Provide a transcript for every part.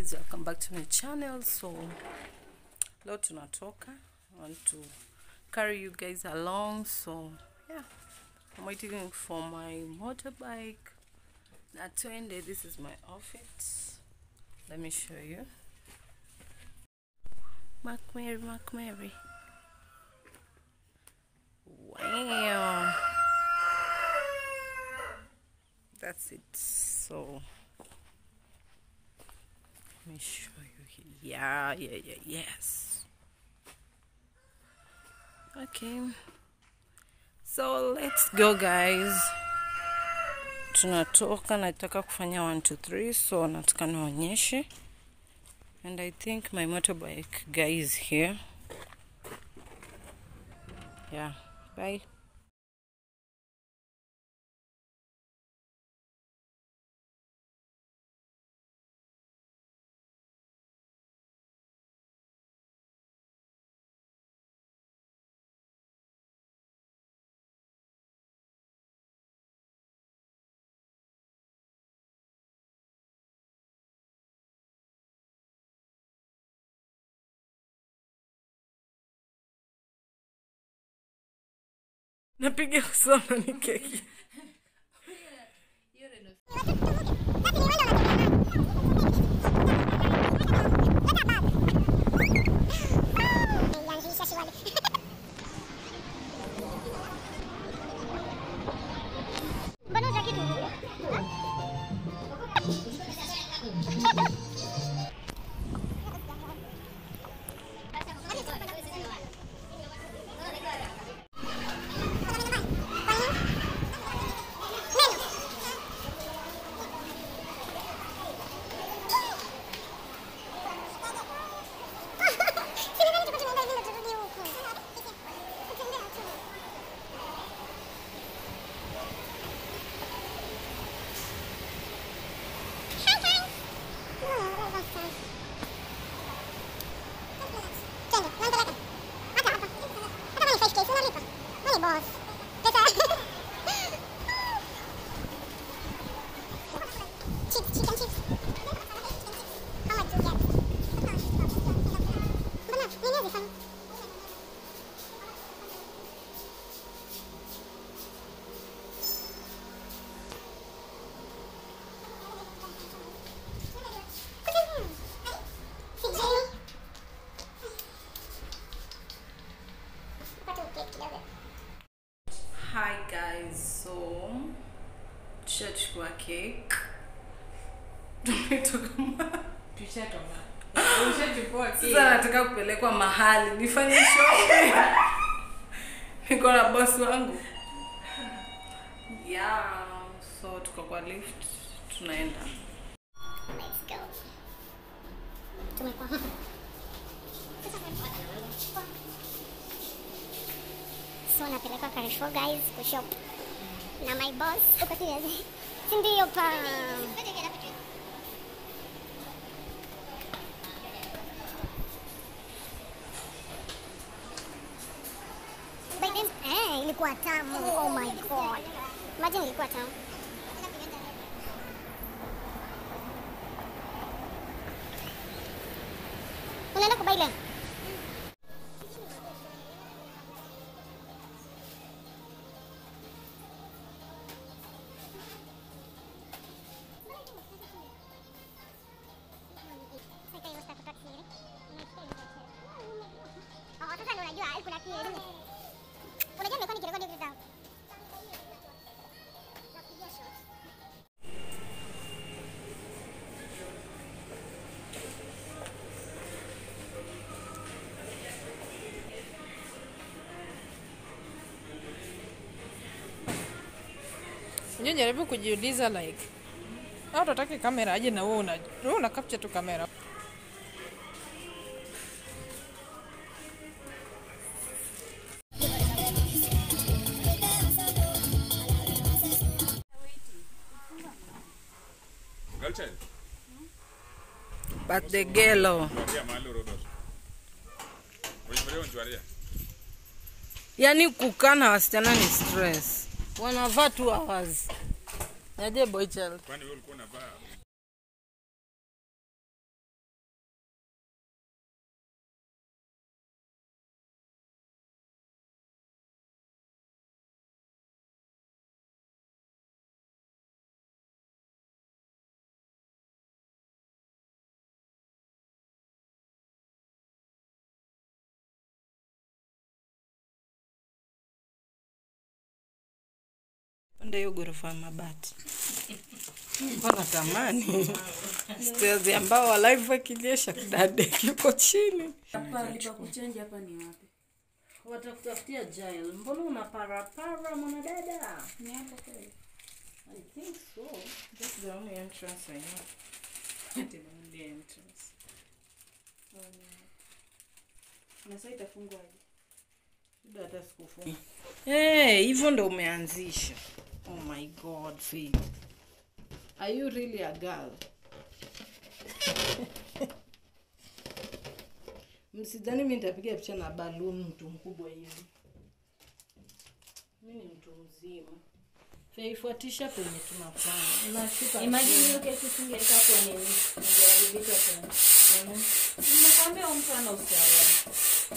guys welcome back to my channel so leo tunatoka I want to carry you guys along so yeah i'm waiting for my motorbike na twende this is my outfit let me show you Mark Mary, Mark Mary. Wow. That's it. So let me show you here. Yeah, yeah, yeah, yes. Okay. So let's go guys. Tunatoka nataka kufanya 1 2 3 so nataka nionyeshe. And I think my motorbike guy is here. Yeah. Bye. Napiga kusoma ni keki. Mbona utaki tu? Chips, chicken chips. How much you get? Mbona nini hazifanya? Sijui. Pata ukeki kidogo. Hi guys, so tushachukua cake. Tumetoka ma- Sasa nataka kupelekwa mahali nifanye shopping. Niko na boss wangu. Yeah, so tuko kwa lift tunaenda. Let's go. Tumekuwa so napelekwa Carrefour guys kushop na my boss uko serious si ndio pa By then, eh, ilikuwa tamu. Oh my god. Imagine ilikuwa tamu. Unaenda kubai leo? Oh, sasa ndio unajua kuna kielimu. Unajua nimekuwa nikirekodi vitu zangu. Napigia shot. Unajua jaribu kujiuliza like au tutaki kamera aje na wewe una wewe una capture tu kamera. Girlchild, But the gelo. tuambia mahali urodosha. Ulimulia unjualia. Yaani kukaa na wasichana ni stress. Wanavaa two hours. Yaje boy child. Kwani wewe ulikuwa unavaa panda hiyo ghorofa ya mabati Nilikuwa natamani stairs ambao walive wakinyesha kidade kiko chini Pahali pa kuchange hapa ni wapi? watakutafutia jail mbona unaparapara mwanadada Ni hapo kweli. I think so. That's the only entrance I know. the only entrance. Na sasa itafungwa aje? Labda hata sikufunga. Eh, hivyo ndo umeanzisha. Oh my god, Faith. Are you really a girl? Msidhani mimi nitapiga picha na balloon mtu mkubwa hivi. Mimi ni mtu mzima. Faifuatisha penye tunafanya. Unashika. Imagine hiyo kesi singeweka kwa nini? Ningeharibika tena. Kwa nini? Nimekwambia huyu mtu ana ustaarabu.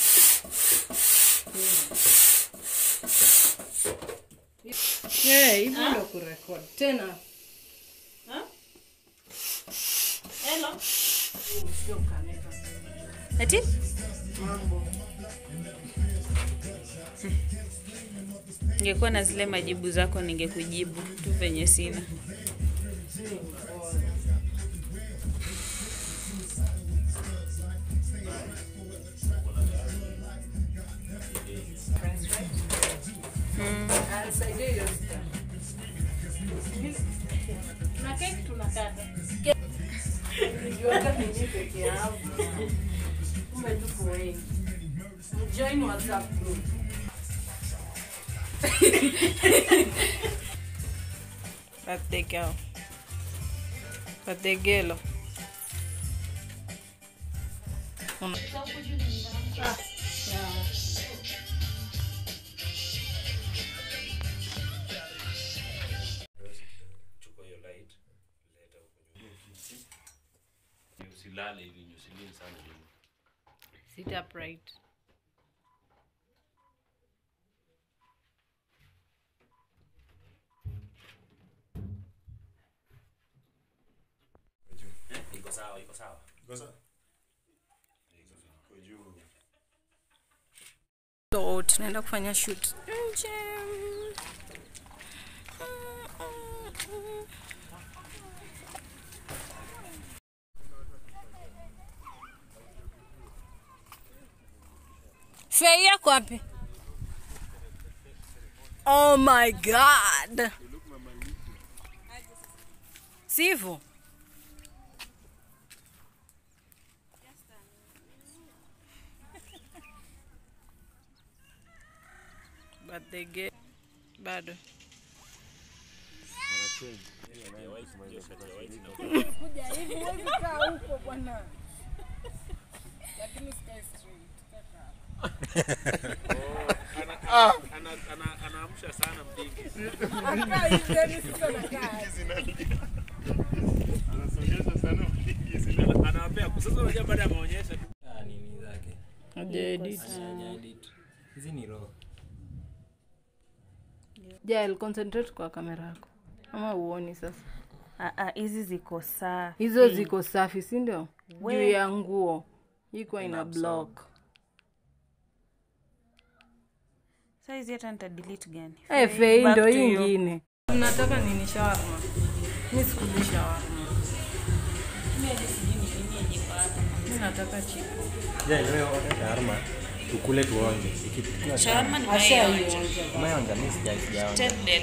Eh, hivyo ndo kurekodi. Tena Hello. sio kamera. Ati? Ningekuwa na zile majibu zako ningekujibu tu venye sina. Anisaidie hiyo star. Tuna keki tunakata. Nijuaga mimi peke yangu. Kumbe tuko wengi. Mjoin WhatsApp group. Birthday girl. Birthday girl. Una- Ah, yeah. chukua hiyo light leta huko nyuma usilale hivi usilie sana hivi Sit upright. iko sawa iko sawa So tunaenda kufanya shoot nje. Fei yako wapi? Oh my god. Sivyo? But they get bado. anaamsha sana mdingi anawapea sasa unajua baada ya maonyesho Ah, nini zake Hajaedit. Hajaedit. hizi ni raw Jael, concentrate kwa kamera yako. Ama uoni sasa. Ah ah, hizi ziko safi. Hizo ziko safi, si ndio? Juu ya nguo. Iko ina block. Sasa hizi hata nita delete gani? Eh, Fei back ndo to hii you. ingine. Mnataka nini shawarma? Mimi sikuli shawarma. Mimi nataka chipo. shawarma tukule tuonje Ikiwa Shawarma ni Ashaionja. umeonja mi sija- sijaonja mayonnaise.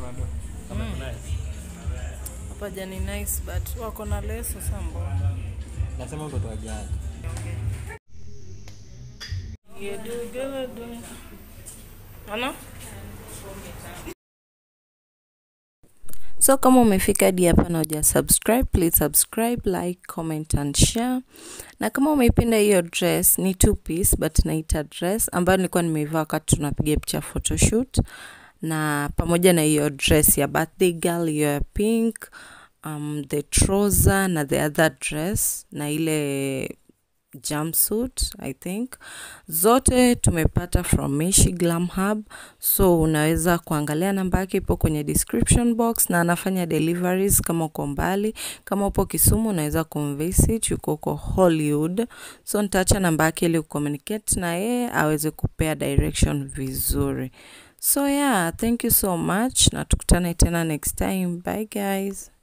Hapa jani nice but wako na leso sambo. nasema mtoto wa jana Ana? So kama umefika hadi hapa na uja subscribe, please subscribe, like, comment and share. Na kama umeipenda hiyo dress, ni two piece but naita dress ambayo nilikuwa nimeivaa wakati tunapiga picha photoshoot na pamoja na hiyo dress ya birthday girl hiyo ya pink um, the trouser na the other dress na ile jumpsuit i think zote tumepata from Meshi Glam Hub so unaweza kuangalia namba yake ipo kwenye description box na anafanya deliveries kama uko mbali kama upo Kisumu unaweza kumvisit yuko huko Hollywood so nitaacha namba yake ili ucommunicate na yeye aweze kupea direction vizuri so yeah thank you so much na tukutane tena next time bye guys